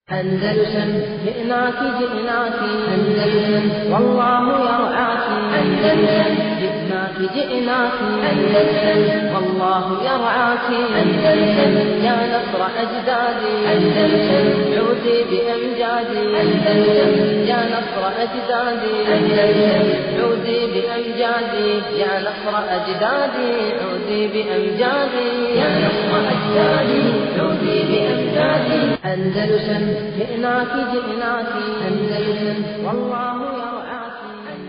أندلسن جئناك جئناك أندلسن والله يرعاك أندلسن جئناك جئناك أندلسن والله يرعاك أندلسن يا نصر أجدادي أندلسن عودي بأمجادي أندلسن يا نصر أجدادي أندلسن عودي بأمجادي يا نصر أجدادي عودي بأمجادي يا نصر أجدادي عودي بأمجادي أندلسن جئناك جئناك أندلسن والله يرعاك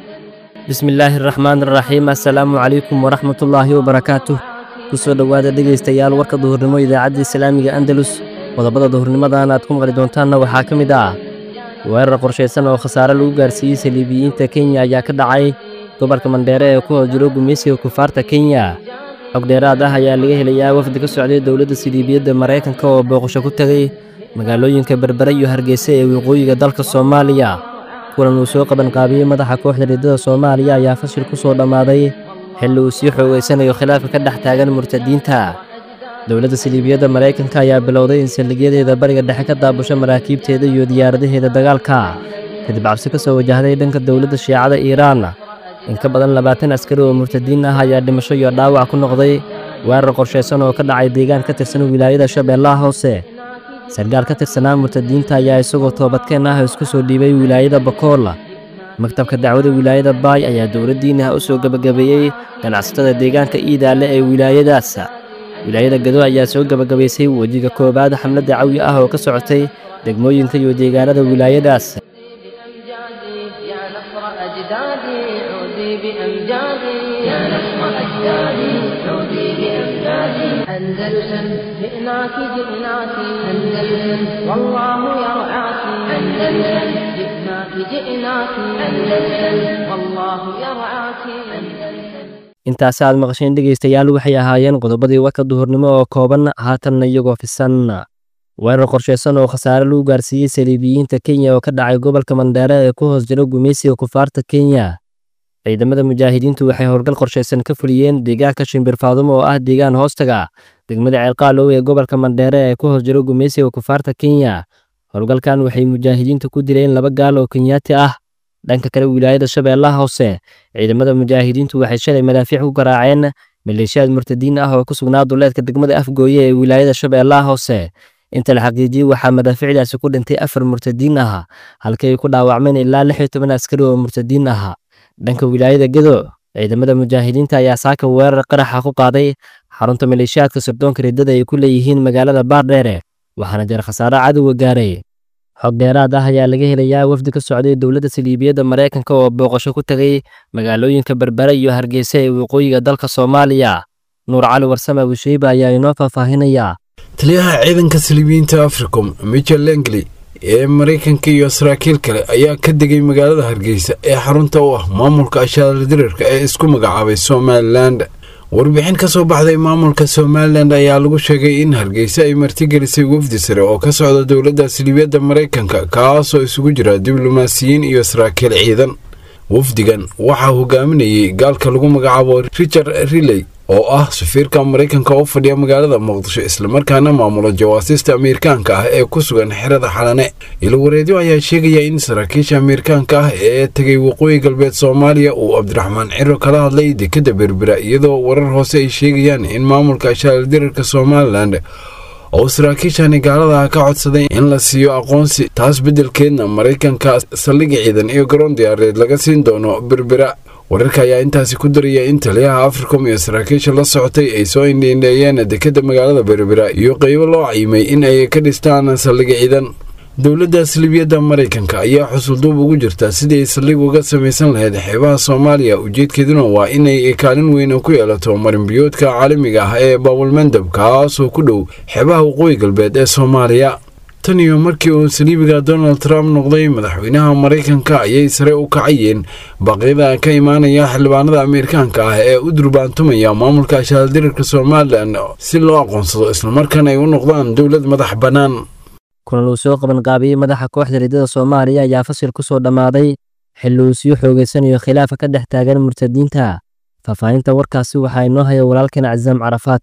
bismi illaahi araxmaan araxiim assalaamu calaykum waraxmatullaahi wabarakaatuh kusoo dhowaada dhegaystayaal warka duhurnimo idaacadda islaamiga andalus qodobada duhurnimadan aad ku maqli doontaanna waxaa ka mid ah weerar qorshaysan oo khasaare lagu gaarsiiyey saliibiyiinta kenya ayaa ka dhacay gobolka mandheere ee ku hoos jiro gumeysiga kufaarta kenya xog dheeraad ah ayaa laga helayaa wafdi ka socday dowladda saliibiyadda maraykanka oo booqasho ku tegay magaalooyinka berbere iyo hargeysa ee waqooyiga dalka soomaaliya kulan uu soo qabanqaabiyey madaxa kooxda riddada soomaaliya ayaa fashil ku soo dhammaaday xilli uu sii xoogaysanayo khilaafka ka dhex taagan murtadiinta dowladda saliibiyadda maraykanka ayaa bilowday in saldhigyadeeda bariga dhexe ka daabusho maraakiibteeda iyo diyaaradaheeda dagaalka kadib cabsi ka soo wajahday dhanka dowladda shiicada iiraan in ka badan labaatan askari oo murtadiin ah ayaa dhimasho iyo dhaawac ku noqday weerar qorshaysan oo ka dhacay deegaan ka tirsan wilaayada shabeellaha hoose sargaal ka tirsanaa murtadiinta ayaa isagoo toobadkeen ah isku soo dhiibay wilaayada bakool maktabka dacwada wilaayada baay ayaa dowladdiinah u soo gebagabeeyey ganacsatada deegaanka iidaale ee wilaayadaas wilaayada gado ayaa soo gebagabaysay wejiga koowaad xamladda cawi ah oo ka socotay degmooyinka iyo deegaanada wilaayadaas بأمجادي يا نصر أجدادي عودي بأمجادي يا نصر أجدادي عودي بأمجادي أندلسن جئناك جئناك أندلسن والله يرعاك أندلسن جئناك جئناك أندلسن والله يرعاك أندلسن intaasi aad maqasheen dhegaystayaal waxay ahaayeen qodobadii warka duhurnimo oo kooban haatanna iyagoo fisan weerar qorshaysan oo khasaare lagu gaarsiiyey saliibiyiinta kenya oo ka dhacay gobolka mandheere ee ku hoos jiro gumeysiga kufaarta kenya ciidamada mujaahidiintu waxay howlgal qorshaysan ka fuliyeen deegaanka shimbirfaadumo oo ah deegaan hoostaga degmada ceelqaalow ee gobolka mandheere ee ku hoos jiro gumeysiga kufaarta kenya howlgalkan waxay mujaahidiintu ku dileen laba gaal oo kenyaati ah dhanka kale wilaayada shabeellaha hoose ciidamada mujaahidiintu waxay shalay madaafiic ku garaaceen maleeshiyaad murtadiin ah oo ku sugnaa duleedka degmada afgooye ee wilaayada shabeellaha hoose inta la xaqiijiyey waxaa madaaficdaasi ku dhintay afar murtadiin ah halkii ay ku dhaawacmeen ilaa lix iyo toban askari oo murtadiin ah dhanka wilaayada gedo ciidamada mujaahidiinta ayaa saaka weerar qaraxa ku qaaday xarunta maleeshiyaadka sirdoonka riddada ay ku leeyihiin magaalada baardheere waxaana jira khasaare cadowga gaaray xog dheeraad ah ayaa laga helayaa wafdi ka socday dowladda saliibiyadda maraykanka oo booqasho ku tegay magaalooyinka berbere iyo hargeysa ee waqooyiga dalka soomaaliya nuur cali warsame abushiiba ayaa inoo faahfaahinayaa taliyaha ciidanka saliibiyiinta africom michel lengley ee maraykanka iyo saraakiil kale ayaa ka degay magaalada hargeysa ee xarunta u ah maamulka ashaaradirirka ee isku magacaabay somalilan warbixin ka soo baxday maamulka somalilan ayaa lagu sheegay in hargeysa ay martigelisay wafdi sare oo ka socda dowladda saliibiyadda maraykanka kaasoo isugu jira diblomaasiyiin iyo saraakiil ciidan wafdigan waxaa hogaaminayay gaalka lagu magacaabo richard riley oo ah safiirka maraykanka oo fadhiya magaalada muqdisho islamarkaana maamula jawaasiista ameerikaanka ah ee ku sugan xerada xalane ilwareedyo ayaa sheegaya in saraakiisha ameerikaanka ah ee tegay waqooyi galbeed soomaaliya uu cabdiraxmaan ciro kala hadlay dekadda berbera iyadoo warar hoose ay sheegayaan in maamulka ashaaldirarka somalilan oo saraakiishani gaalada ka codsaday in la siiyo aqoonsi taas beddelkeedna maraykanka saldhigi ciidan iyo garoon diyaareed laga siin doono berbera wararka ayaa intaasi ku daraya in taliyaha africom iyo saraakiisha la socotay ay soo indhiindheeyeen dekadda magaalada berbera iyo qeybo loo cayimay in ay ka dhistaan saldhigi ciidan dowladda salibiyadda maraykanka ayaa xusulduub ugu jirta sidii ay saldhig uga samaysan lahayd xeebaha soomaaliya ujeedkeeduna waa inay kaalin weyn ku yeelato marinbiyoodka caalamiga ah ee baabulmandab kaasoo ku dhow xeebaha waqooyi galbeed ee soomaaliya tan iyo markii uu saliibiga donald trump noqday madaxweynaha maraykanka ayay sare u kacayeen baaqyada ka imaanaya xildhibaanada ameerikaanka ah ee u durbaantumaya maamulka ashaaldirirka somalilan si loo aqoonsado islamarkaana ay u noqdaan dowlad madax bannaan kulan uu soo qabanqaabiyey madaxa kooxda riddada soomaaliya ayaa fasil ku soo dhammaaday xilli uu sii xoogaysanayo khilaafa ka dhex taagan murtadiinta faahfaahinta warkaasi waxaa inoo haya walaalkan casaam carafaata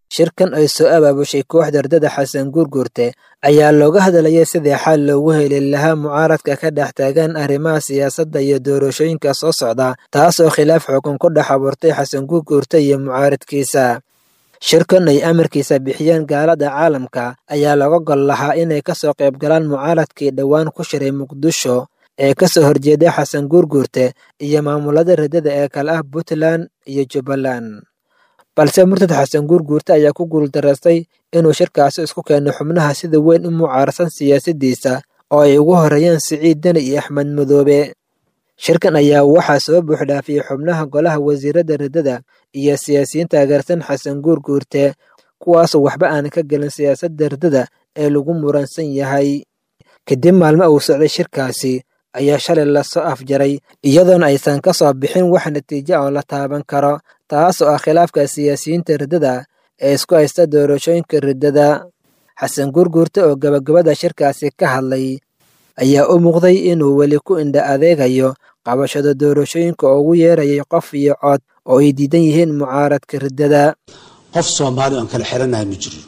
shirkan ay soo abaabushay kooxda ardada xasan guurguurte ayaa looga hadlayay sidii xal loogu heli lahaa mucaaradka ka dhex taagan arrimaha siyaasadda iyo doorashooyinka soo socda taas oo khilaaf xukun ku dhex abuurtay xasan guurguurte iyo mucaaradkiisa shirkan ay amarkiisa bixiyeen gaalada caalamka ayaa laga gol lahaa inay kasoo qayb galaan mucaaradkii dhowaan ku shiray muqdisho ee kasoo horjeeday xasan guurguurte iyo maamulada radada ee kale ah puntland iyo jubbaland balse murtad xasan guurguurte ayaa ku guuldaraystay inuu shirkaasi isku keeno xubnaha sida weyn u mucaarsan siyaasaddiisa oo ay ugu horeeyeen siciid deni iyo axmed madoobe shirkan ayaa waxaa soo buuxdhaafiyey xubnaha golaha wasiirada radada iyo siyaasiyiin taageersan xasan guurguurte kuwaasoo waxba aan ka gelin siyaasadda radada ee lagu muransan yahay kadib maalmo uu socday shirkaasi ayaa shalay lasoo afjaray iyadoona aysan ka soo bixin wax natiijo oo la taaban karo taas oo ah khilaafka siyaasiyiinta riddada ee isku haysta doorashooyinka riddada xasan guurguurte oo gabagabada shirkaasi ka hadlay ayaa u muuqday inuu weli ku indha adeegayo qabashada doorashooyinka oo ugu yeerayay qof iyo cod oo ay diidan yihiin mucaaradka riddada qof soomaali oan kala xiranahay ma jiro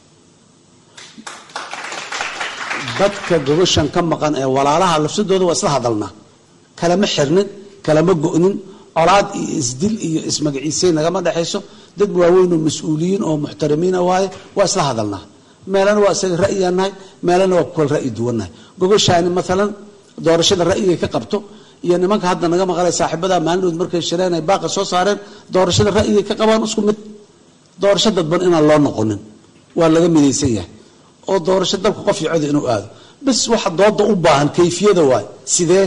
dadka gogoshan ka maqan ee walaalaha lafsadooda waa isla hadalnaa kalama xirnin kalama go'nin colaad iyo isdil iyo ismagaciisay nagama dhexayso dad waaweyn oo mas-uuliyiin oo muxtaramiina waaye waa isla hadalnaa meelana waa isaga ra'yigaan nahay meelana waa kukal ra'yi duwannahay gogoshaani maalan doorashada ra'yigay ka qabto iyo nimanka hadda naga maqalay saaxiibada maalinood markay shireen ay baaqa soo saareen doorashada ra'yigay ka qabaan isku mid doorasho dadban inaan loo noqonin waa laga midaysan yahay oo doorasho dalka qof iyo cod inuu aado bas waxa dooda u baahan kayfiyada waay sidee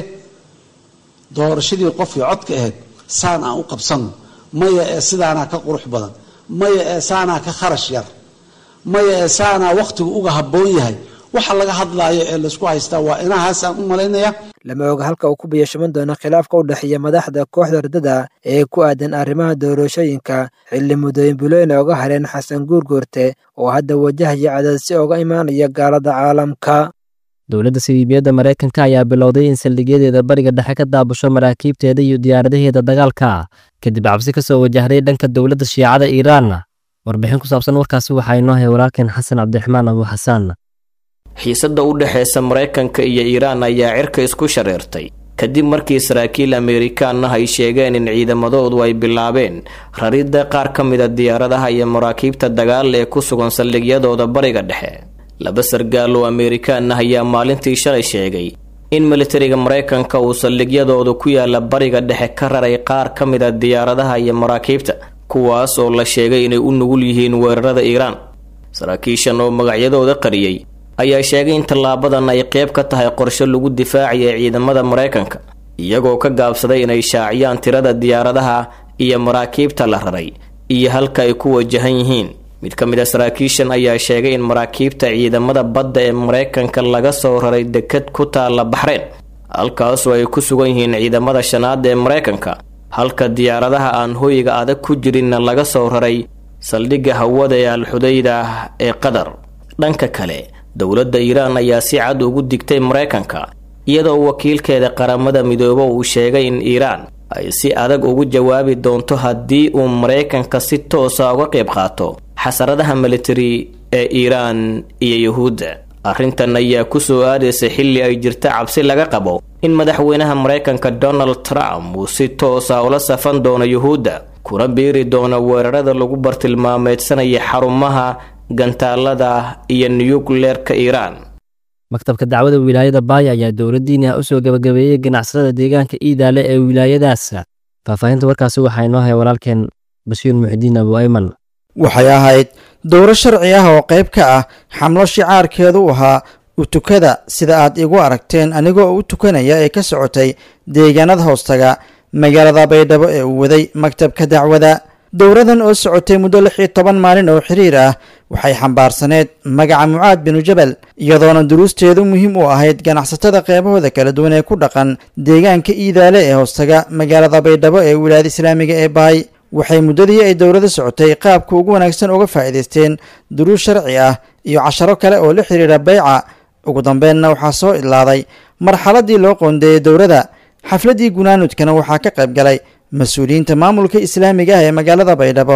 doorashadii qof iyo codka ahayd saan aan u qabsanno maya ee sidaanaa ka qurux badan maya ee saanaa ka kharash yar maya ee saanaa wakhtigu uga habboon yahay waxa laga hadlaayo ee laysku haystaa waa inahaasaan u malaynaya lama oga halka uu ku biyashaman doono khilaafka u dhexeeya madaxda kooxda riddada ee ku aadan arrimaha doorashooyinka xilli muddooyin bulooyina oga hareen xasan guurguurte oo hadda wajahaya cadaadsi oga imaanaya gaalada caalamka dowladda siliibiyadda maraykanka ayaa bilowday in saldhigyadeeda bariga dhexe ka daabusho maraakiibteeda iyo diyaaradaheeda dagaalka kadib cabsi ka soo wajahday dhanka dowladda shiicada iiraanna warbixin ku saabsan warkaasi waxaa inoo hay walaalkeen xasan cabdiraxmaan abu xasaan xiisadda u dhexaysa maraykanka iyo iiraan ayaa cirka isku shareertay kadib markii saraakiil ameerikaanna ay sheegeen in ciidamadoodu ay bilaabeen raridda qaar ka mida diyaaradaha iyo maraakiibta dagaal ee ku sugan saldhigyadooda bariga dhexe laba sargaal oo ameerikaanna ayaa maalintii shalay sheegay in militariga maraykanka uu saldhigyadooda ku yaala bariga dhexe ka raray qaar ka mida diyaaradaha iyo maraakiibta kuwaas oo la sheegay inay u nugul yihiin weerarada iiraan saraakiishan oo magacyadooda qariyey ayaa sheegay in tallaabadan ay qayb ka tahay qorshe lagu difaacaya ciidamada maraykanka iyagoo ka gaabsaday inay shaaciyaan tirada diyaaradaha iyo maraakiibta la raray iyo halka ay ku wajahan yihiin mid ka mid a saraakiishan ayaa sheegay in maraakiibta ciidamada badda ee maraykanka laga soo raray dekad ku taalla baxreen halkaasoo ay ku sugan yihiin ciidamada shanaad ee maraykanka halka diyaaradaha aan hoyiga adag ku jirinna laga soo raray saldhigga hawada ee alxudayda ee qatar dhanka kale dowladda iiraan ayaa si cad ugu digtay maraykanka iyadoo wakiilkeeda qaramada midoobo uu sheegay in iiraan ay si adag ugu jawaabi doonto haddii uu maraykanka si toosa uga qayb qaato xasaradaha militari ee iiraan iyo yuhuudda arrintan ayaa ku soo aadaysa xilli ay jirta cabsi laga qabo in madaxweynaha maraykanka donald trump uu si toosa ula safan doono yuhuudda kuna biiri doono weerarada lagu bartilmaameedsanaya xarumaha gantaalada iyo nuyukleerka iiraan maktabka dacwada wilaayada baaya ayaa dowladdiina u soo gabagabeeyey ganacsatada deegaanka iidaale ee wilaayadaas faahfaahinta warkaasi waxaa inoo haya walaalkeen bashiir muxidiin abu ayman waxay ahayd dowro sharci ah oo qayb ka ah xamlo shicaarkeedu u ahaa utukada sida aad igu aragteen anigoo u tukanaya ee ka socotay deegaanada hoostaga magaalada baydhabo ee uu waday maktabka dacwada dowradan oo socotay muddo lix iyo toban maalin oo xiriir ah waxay xambaarsaneed magaca mucaad binu jabal iyadoona duruusteedu muhiim u ahayd ganacsatada qeybahooda kala duwan ee ku dhaqan deegaanka iidaale ee hoostaga magaalada baydhabo ee wilaayada islaamiga ee baay waxay muddadii ay dowladda socotay qaabka ugu wanaagsan uga faa'iidaysteen duruus sharci ah iyo casharo kale oo la xiriira beyca ugu dambeenna waxaa soo idlaaday marxaladii loo qoondeeyey dowladda xafladdii gunaanudkana waxaa ka qayb galay mas-uuliyiinta maamulka islaamiga ah ee magaalada baydhabo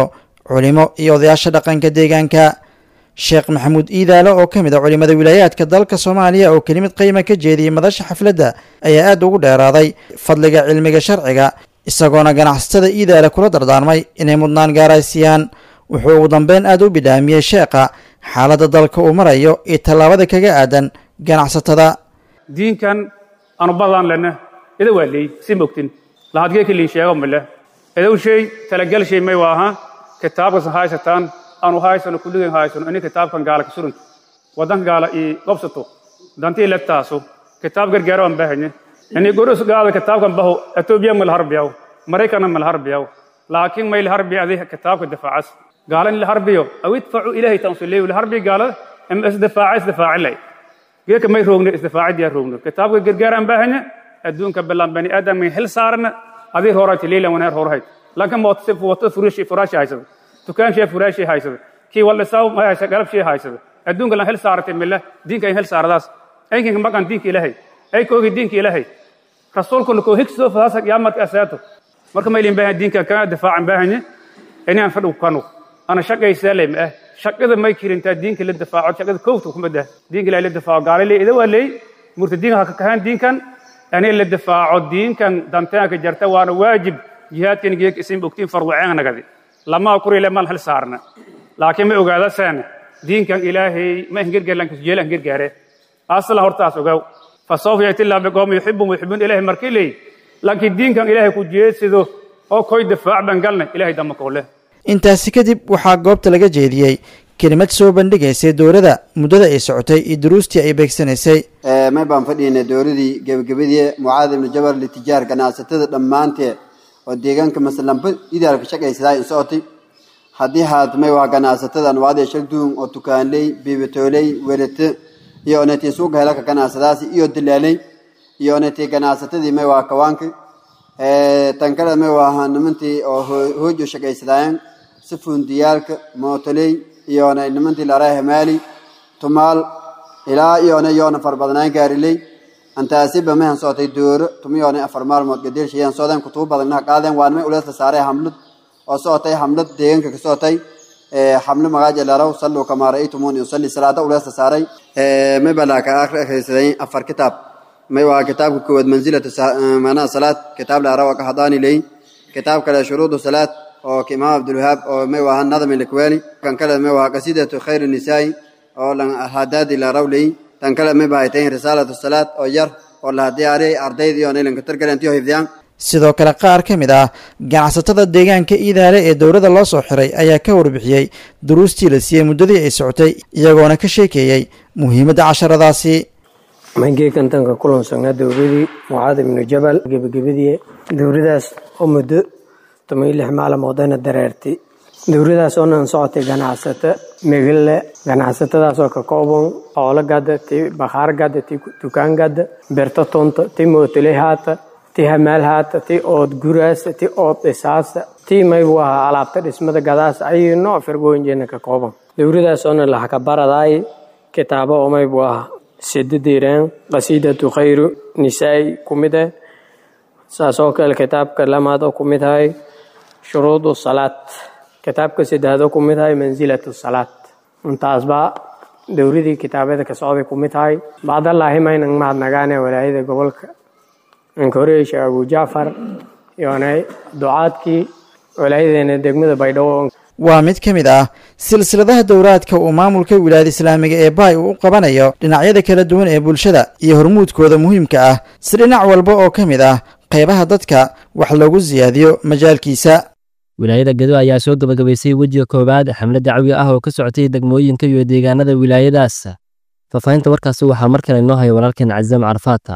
culimo iyo odayaasha dhaqanka deegaanka sheekh maxamuud iidaale oo ka mid a culimada wilaayaadka dalka soomaaliya oo kelimad qiima ka jeediyey madasha xafladda ayaa aad ugu dheeraaday fadliga cilmiga sharciga isagoona ganacsatada iidaale kula dardaarmay inay mudnaan gaaraysiiyaan wuxuu ugu dambeyn aad u bidhaamiyey sheekha xaaladda dalka uu marayo iyo tallaabada kaga aadan ganacsatada diinkan anu badaan lena ida waa leey si mogtin lahadgee kaliin sheego male idow shay talagal shay may waaha kitaabkas haysataan anu haysano kulligeen haysano ini kitaabkan gaala ka surunto waddanka gaala ii qobsato dantii legtaaso kitaab gargaaro aan baahanye ini goros gaada kitaabkan baho etoobiya ma laharbiyaw maraykana ma laharbiyaw laakiin may laharbiya adi kitaabka difaacas gaala in laharbiyo aw idfacu ilaahay tansuleeyo laharbiya gaalada ama isdifaaca isdifaacilay geeka may roogno isdifaacadiyaa roogno kitaabka gargaar aan baahanye adduunka bilaan bani aadam may hel saarna adii hoorayta leylan waneer hoorhayd lanka mootse wato furashi furaashi haysada dukaanshiya furaashi haysada kii waldhisaw ma haysa galabshii haysada adduunka lan hel saaratay mille diinka in hel saaradaas aykinka maqan diinka ilaahay ay koogi diinka ilaahay rasuulkuna koo higsoo faasa qiyaamadka asaato marka maylin baahan diinka kaa difaacan baahanye inaan fadhigu kanu ana shaqaysaa lay ma ah shaqada may kirintaa diinka la difaaco shaqada koowta kuma dah diinka ilaahay la difaaco gaala ley ida waa leey murtadiinka ha ka kahaan diinkan ani la difaaco diinkan dantaanka jarta waana waajib jihaadkan geeg isin ogtiin farwaceen nagadi lama kurile mal hal saarna laakiin ma ogaada saan diinkan ilaahay ma hingergaarlan kasjeela hingergaare asla hortaas ogaw fasawfa yati illah biqawmi yuxibbum yuxibbun ilaahay markii leey laakiin diinkan ilaahay ku jeedsido oo koy difaac ban galna ilaahay dama koole intaasi kadib waxaa goobta laga jeediyey kelimad soo bandhigaysay dowladda muddada ay socotay iyo duruustii ay beegsanaysay may baan fadhiynay dowladii gebagabadii mucaad ibnu jabal litijaar ganacsatada dhammaanteed oo deegaanka masalanba idaalka shaqaysadaa in socotay haddii haad may waa ganacsatada anwaadee shalduun oo tukaanley biibatooley werate iyo onetii suuqa helaka ganacsadaasi iyo dilaaley iyo onetii ganacsatadii may waa kawaanka tan kale may waa nimantii oo hoojo shaqaysadaayeen si fundiyaalka mootoley iyona nimantii laraa hamaali tumaal ilaa iyona yoona farbadnaan gaariley antaasiba mahan socotay dooro tumiyoona afar maalmood gadeelshayan socdeen kutubo badannaha qaadeen waa nimay ulees la saaray hamlad oo socotay hamlad deegaanka ka socotay xamlo magaaja laraw salluu kamaa ra'aytumuuni usalli salaada ulees la saaray may balaa ka akhrisaday afar kitaab may waa kitaabka koowaad manzilatu maanaha salaad kitaab la arawa ka hadaani ley kitaab kale shuruudu salaad oo ka imaam abdulwahaab oo may waa nadam ilakwaani kan kale may waa qasiidatu khayr nisaa'i oo lan hadaadi la raw ley tan kale may baa tahay risaalatu salaad oo yar oo la diyaariyay ardayda iyo nilanka targalantiyo hifdiyaan sidoo kale qaar ka mid ah ganacsatada deegaanka iidaale ee dowladda loo soo xiray ayaa ka warbixiyey duruustii la siiyey muddadii ay socotay iyagoona ka sheekeeyey muhiimadda casharadaasi mangeekantanka kulansanaa dowladii mucaad ibnu jabal gebagabadii dowladaas oo muddo toban lix maalmoodana dareertay dowladaas oo nan socotay ganacsato megale ganacsatadaasoo ka kooban xoolo gada ti bakhaar gada ti dukaan gada berto tonta ti mootoley haata ti hamaal haata ti ood guraasa ti ood dhisaasa ti maybu ahaa alaabta dhismada gadaas ayay nooc firgooyinjeena ka kooban dowladaasoo laxka baradaay kitaabo oo maybu ahaa sidadeeraan qasiidatu khayru nisaai ku mid ah saasoo kale kitaabka lamaad oo ku mid ahay shuruudu salaad kitaabka saddexaad oo ku mid ahay mansilatu salaad intaasba dowladii kitaabada ka socday ku mid tahay bacdallaahi maynan mahadnagaane walaayada gobolka ninka horeeye sheekh abu jacfar iyona ducaadkii walaayadeena degmada baydhabo waa mid ka mid ah silsiladaha dowraadka uu maamulka wilaayada islaamiga ee baay uu u qabanayo dhinacyada kala duwan ee bulshada iyo hormuudkooda muhiimka ah si dhinac walba oo ka mid ah qaybaha dadka wax loogu siyaadiyo majaalkiisa wilaayada gedo ayaa soo gebagabaysay wejiga koowaad xamle dacwi ah oo ka socotay degmooyinka iyo deegaanada wilaayadaas faahfaahinta warkaasi waxaa mar kale inoo haya walaalkeen cazam carfaata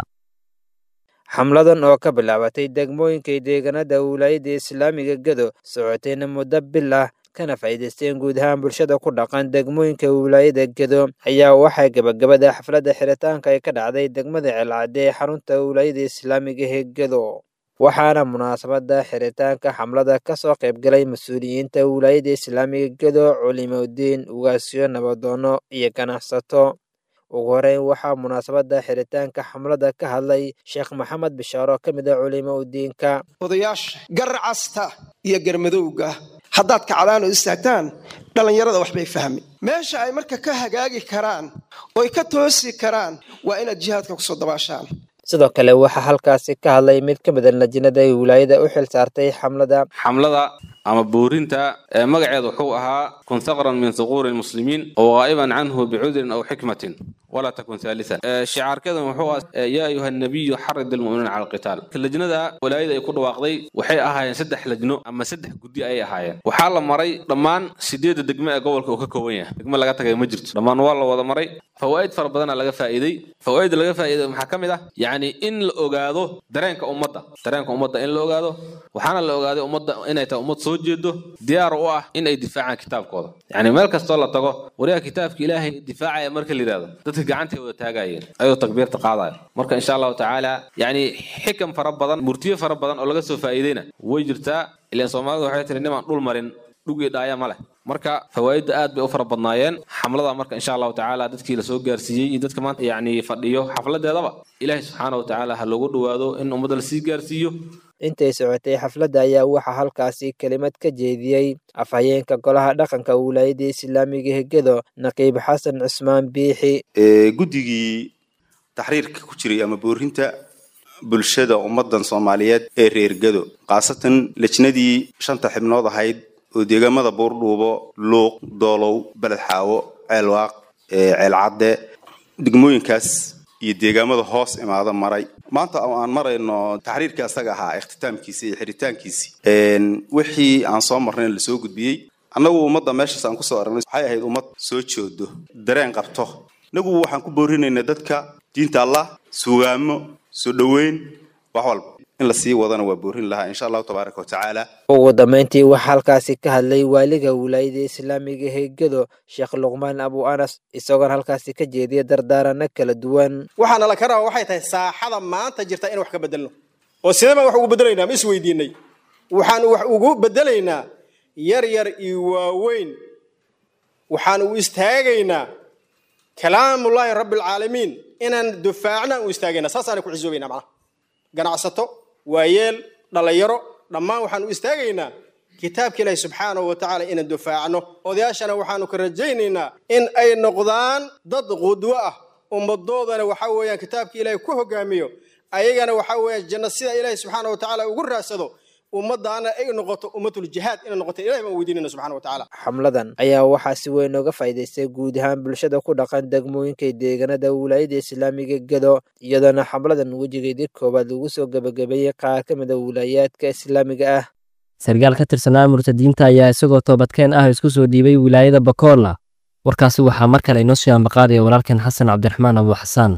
xamladan oo ka bilaabatay degmooyinka deegaanada wilaayada islaamiga gedo socotayna muddo bil ah kana faa'iidaysteen guud ahaan bulshada ku dhaqan degmooyinka wilaayada gedo ayaa waxaa gebagabada xafladda xiritaanka ay ka dhacday degmada celcadde ee xarunta wilaayada islaamiga ee gedo waxaana munaasabada xiritaanka xamlada ka soo qaybgalay mas-uuliyiinta wilaayada islaamiga gedo culimodiin ugaasyo nabadoono iyo ganacsato ugu horeyn waxaa munaasabada xiritaanka xamlada ka hadlay sheekh maxamed bishaaro ka mid a culimo udiinka odayaasha gar casta iyo garmadowga haddaad kacdaan oo istaagtaan dhallinyarada waxbay fahmi meesha ay marka ka hagaagi karaan oy ka toosi karaan waa inaad jihaadka kusoo dabaashaan sidoo kale waxaa halkaasi ka hadlay mid ka mid a lajinada ay wilaayada u xil saartay xamlada xamlada ama boorinta ee magaceeda wuxuu ahaa kun saqran min suquuri lmuslimiin oo qaa'iban canhu bicudrin aw xikmatin walaa takun haalisan shicaarkeedan wuxuu ahaa yaa ayuha nabiyu xarid almu'miniina cala alqitaal lajnada walaayada ay ku dhawaaqday waxay ahaayeen saddex lajno ama saddex guddi ayay ahaayeen waxaa la maray dhammaan sideedda degmo ee gobolka uu ka kooban yahay degmo laga tagay ma jirto dhammaan waa la wada maray fawaa'id fara badana laga faa'iiday fawaa'idda laga faa'iiday maxaa ka mid ah yacni in la ogaado dareenka ummadda dareenka ummadda in la ogaado waxaana la ogaaday ummadda inay tahay ummad soo jeedo diyaar u ah in ay difaacaan kitaabkooda yacni meel kastoo la tago wariyaha kitaabka ilaahay difaacaya marka la yidhahdo dadka gacantay wada taagayeen ayuu takbiirta qaadaya marka insha allahu tacaala yacni xikam fara badan murtiyo fara badan oo laga soo faa'iideyna way jirtaa ilaan soomaalidu waxay tiri nimaan dhul marin dhugii dhaaya ma leh marka fawaa'idda aad bay u fara badnaayeen xamlada marka insha allahu tacaala dadkii lasoo gaarsiiyey iyo dadka maanta yacni fadhiyo xafladeedaba ilaahay subxaana wa tacaala ha loogu dhowaado in ummadda lasii gaarsiiyo intay socotay xafladda ayaa waxaa halkaasi kelimad ka jeediyey afhayeenka golaha dhaqanka wilaayadda islaamiga hegedo naqiib xasan cusmaan biixi guddigii taxriirka ku jiray ama boorinta bulshada ummadan soomaaliyeed ee reer gedo khaasatan lejnadii shanta xibnood ahayd oo deegaamada buurdhuubo luuq doolow beled xaawo ceelwaaq ceelcadde degmooyinkaas iyo deegaamada hoos imaada maray maanta oo aan marayno taxriirkii asaga ahaa ikhtitaamkiisi iyo xiritaankiisii wixii aan soo marnay lasoo gudbiyey annagu ummadda meeshaas aan kusoo aragnay waxay ahayd ummad soo joodo dareen qabto inagu waxaan ku boorinaynaa dadka diinta allah sugaamo soo dhoweyn wax walba in lasii wadana waa boorin lahaa insha allahu tabaaraka wa tacaala ugu dambeyntii waxaa halkaasi ka hadlay waaliga wilaayada islaamiga heegado sheekh luqmaan abu anas isagoon halkaasi ka jeediya dardaarano kala duwan waxaana la ka rabaa waxay tahay saaxada maanta jirta in wax ka bedelno oo sidee baan wax ugu bedelaynaa ma isweydiinay waxaan wax ugu bedelaynaa yar yar iyo waaweyn waxaan u istaagaynaa kalaamullaahi rabbilcaalamiin inaan dufaacna u istaagaynaa saasaana ku xisoobaynaa macnaha ganacsato waayeel dhallinyaro dhammaan waxaan u istaagaynaa kitaabka ilaahi subxaanahu wa tacaala inaan dufaacno odayaashana waxaanu ka rajaynaynaa in ay noqdaan dad qudwo ah ummadoodana waxa weeyaan kitaabka ilaahi ku hogaamiyo ayagana waxa weeyaan janno sida ilaahi subxaana wa tacaala ugu raadsado ummadaana ay noqoto ummatul jihaad inay noqoto ilahi baan weydiinayna subxana wa tacaala xamladan ayaa waxaa si weyn uga faa'iidaystay guud ahaan bulshada ku dhaqan degmooyinka deegaanada wilaayada islaamiga gedo iyadoona xamladan wejigeedii koowaad lagu soo gebagabeeyey qaar ka mid a wilaayaadka islaamiga ah sarkaal ka tirsanaa murtadiinta ayaa isagoo toobadkeen ah isku soo dhiibay wilaayada bakoorla warkaasi waxaa mar kale inoo sii ambaqaadaya walaalkeen xasan cabdiraxmaan abu xasaan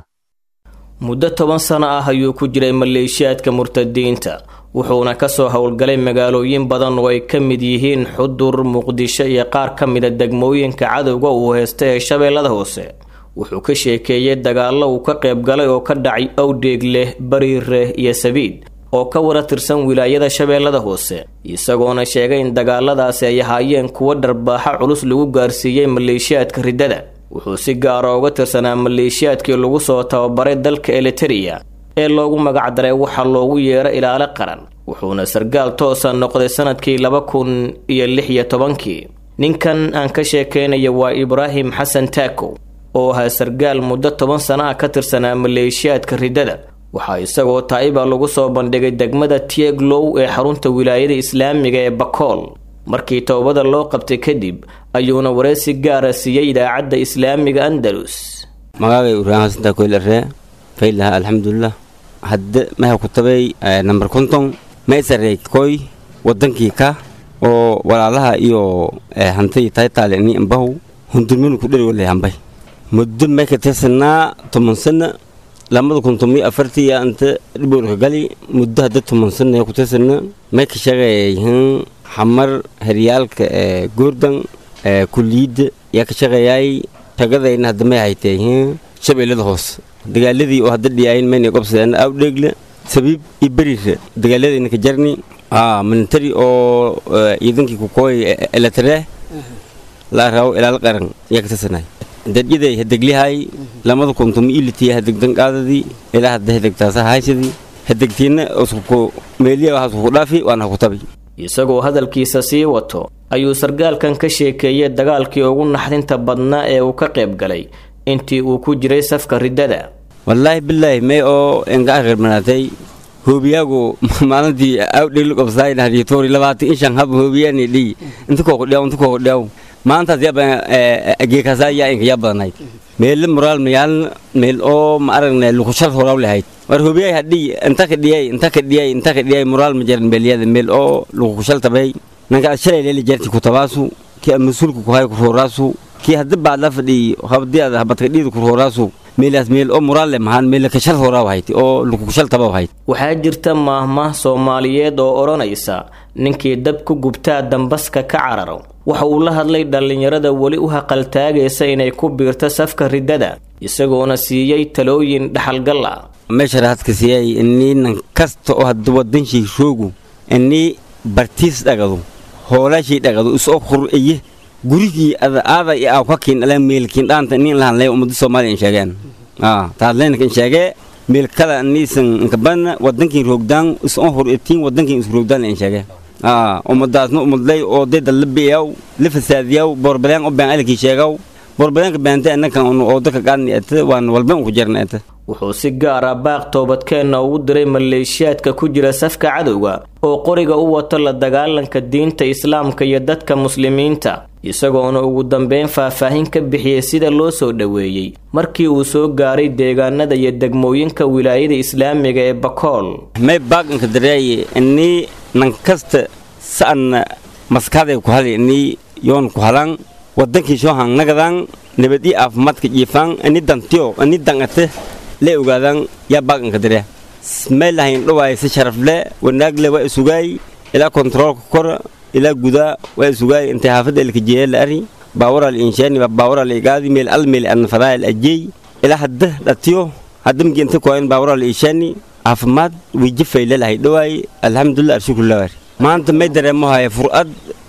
muddo toban sano ah ayuu ku jiray maleeshiyaadka murtadiinta wuxuuna ka soo howlgalay magaalooyin badan oo ay ka mid yihiin xudur muqdisho iyo qaar ka mida degmooyinka cadowga uu heysta ee shabeellada hoose wuxuu ka sheekeeyey dagaallo uu ka qayb galay oo ka dhacay owdheegleh bariire iyo sabiid oo ka wada tirsan wilaayada shabeellada hoose isagoona sheegay in dagaaladaasi ay ahaayeen kuwo dharbaaxa culus lagu gaarsiiyey maleeshiyaadka riddada wuxuu si gaara uga tirsanaa maleeshiyaadkii lagu soo tababaray dalka eliteria ee loogu magacdaray waxaa loogu yeero ilaalo qaran wuxuuna sargaal toosa noqday sanadkii laba kun iyo lix iyo tobankii ninkan aan ka sheekeynaya waa ibraahim xasan taakow oo ahaa sargaal muddo toban sano ah ka tirsanaa maleeshiyaadka riddada waxaa isagoo taa'iba lagu soo bandhigay degmada tieglow ee xarunta wilaayada islaamiga ee bakool markii towbada loo qabtay kadib ayuuna wareysi gaara siiyey idaacadda islaamiga andalus magacay ibraahim xasan taakow laree faylaha alxamdulilah hadde maha ku tabay namber konton maysarey koy wadankii ka oo walaalaha iyo hantay taytaale ni ambahu hundurminu ku dheri walay hambay muddo may ka tirsanaa toban sana lamada kun tomiyo afartii anta dhibolka gali muddo hadda toban sana ku tirsana may ka shaqeeyayhin xamar heryaalka goordan kuliyidda yaa ka shaqeeyay shagadayna hadda may hayteehin shabeellada hoose dagaaladii oo hadda dhiyaayin mayna qobsadeen awdheegle sabiib iyo beriire dagaaladayna ka jarni military oo ciidankii kukooy eletre la raawo ilaal qaran yaa ka tirsanay dadyaday hadeglihay lamada kuntum ilitiya hadegdan qaadadii ilaa hadda hadegtaasa haysadii hadegtiina usku meeliya waxaas ku dhaafi waana ku tabi isagoo hadalkiisa sii wato ayuu sargaalkan ka sheekeeyey dagaalkii ugu naxdinta badnaa ee uu ka qayb galay intii uu ku jiray safka riddada wallaahi bilaahi may oo enga akhirmanaatay hoobiyaagu maalintii awdhil qobsaaynahditoori labaatan inshan hab hoobiyani dhii inta kookudhiyaw inta kookudhiyaw maantaas yaba geekasaa yaa inka yaa badanayd meelle moraal mayaal meel oo ma aragne lukushal horaw lahayd war hoobiyay hadhii inta ka dhiyay inta ka dhiyay inta ka dhiyay moraal ma jaran meelyada meel oo lukushal tabay nanka shalay leeli jarti kutabaasu kii mas-uulka kuhay kurhooraasu kii haddi baadla fadhii habdiada habadka dhiida kurhooraasu meelaas meel oo moraal mahaan meel kashal horaa hayd oo lukushal taba hayd waxaa jirta maahmaah soomaaliyeed oo odhanaysa ninkii dab ku gubtaa dambaska ka cararo waxa uu la hadlay dhallinyarada weli u haqaltaagaysa inay ku biirto safka riddada isagoona siiyey talooyin dhaxalgal ah meesha raadka siiyay inii nan kasta oo hadda wadanshii roogu inii bartiis dhagado hoolaashii dhagado isoo qur'iye gurigii aada iyo aa ka kiin ala meelkiin dhaanta nin lahan lay ummadda soomaaliya in sheegeen aa taadleenka in sheegee meelkada niisan inkabana wadankiin roogdaan isoo hor etiin wadankiin is roogdaan in sheegee aa ummadaasna ummadlay oo dayda la biyaw la fasaadiyaw boorbaleen u been alkii sheegaw boorbaleenka beente annakan oo dadka qaadni ete waan walba ku jarna ete wuxuu si gaar ah baaq toobadkeenna ugu diray maleeshiyaadka ku jira safka cadowga oo qoriga u wato la dagaalanka diinta islaamka iyo dadka muslimiinta isagoona ugu dambeyn faahfaahin ka bixiyey sida loo soo dhoweeyey markii uu soo gaaray deegaanada iyo degmooyinka wilaayada islaamiga ee bakool may baaganka dareeye inii nan kasta sa'anna maskaxday ku hali inii yoon ku halan wadankii soo hangnagadan nabad ii caafimaadka jiifaan ini dantiyo ini dangate le ogaadaan yaa baaganka dare may lahayn dhawaay si sharafle wanaagle waa isugaay ilaa kontaroolka kora ilaa gudaa waa isugaay intay xaafadda elkajeeya la ari baawaral inshaani baawaral igaadi meel al meel an fadaayal ajey ilaa hadda dhatiyo hadda migi inta koayn baawaral inshaani caafimaad wiijifay lelahay dhawaay alxamdulillah arshukullah maanta may dareemo haya fur'ad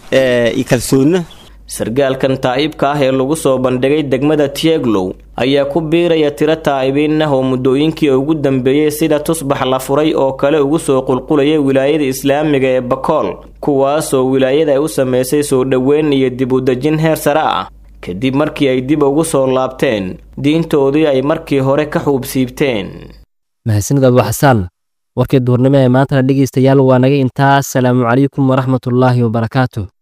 iyo kalsoonna sargaalkan taa'ibka ah ee lagu soo bandhigay degmada tieglow ayaa ku biiraya tiro taa'ibiin ah oo muddooyinkii ugu dambeeyey sida tusbax la furay oo kale ugu soo qulqulaya wilaayada islaamiga ee bakool kuwaasoo wilaayada ay u samaysay soo dhoweyn iyo dib u dejin heer sare ah kadib markii ay dib ugu soo laabteen diintoodii ay markii hore ka xuubsiibteen mahadsanid abu xasaan warkii duhurnimo ee maantana dhegaystayaal waa naga intaas salaamu calaykum waraxmatullaahi wabarakaatu